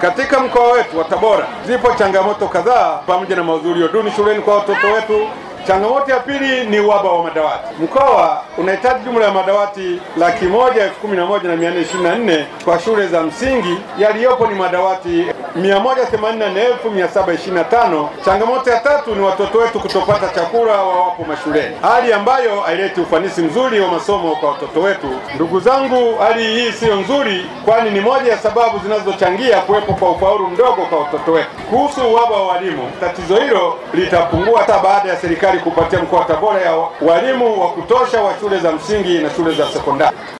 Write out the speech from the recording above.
Katika mkoa wetu wa Tabora zipo changamoto kadhaa pamoja na mahudhurio duni shuleni kwa watoto wetu. Changamoto ya pili ni uhaba wa madawati. Mkoa unahitaji jumla ya madawati laki moja elfu kumi na moja na mia nne ishirini na nne kwa shule za msingi, yaliyopo ni madawati mia moja themanini na nne elfu mia saba ishirini na tano. Changamoto ya tatu ni watoto wetu kutopata chakula wawapo mashuleni, hali ambayo haileti ufanisi mzuri wa masomo kwa watoto wetu. Ndugu zangu, hali hii siyo nzuri, kwani ni moja ya sababu zinazochangia kuwepo kwa ufaulu mdogo kwa watoto wetu. Kuhusu uhaba wa walimu, tatizo hilo litapungua hata baada ya serikali kupatia mkoa wa Tabora ya walimu wa kutosha wa shule za msingi na shule za sekondari.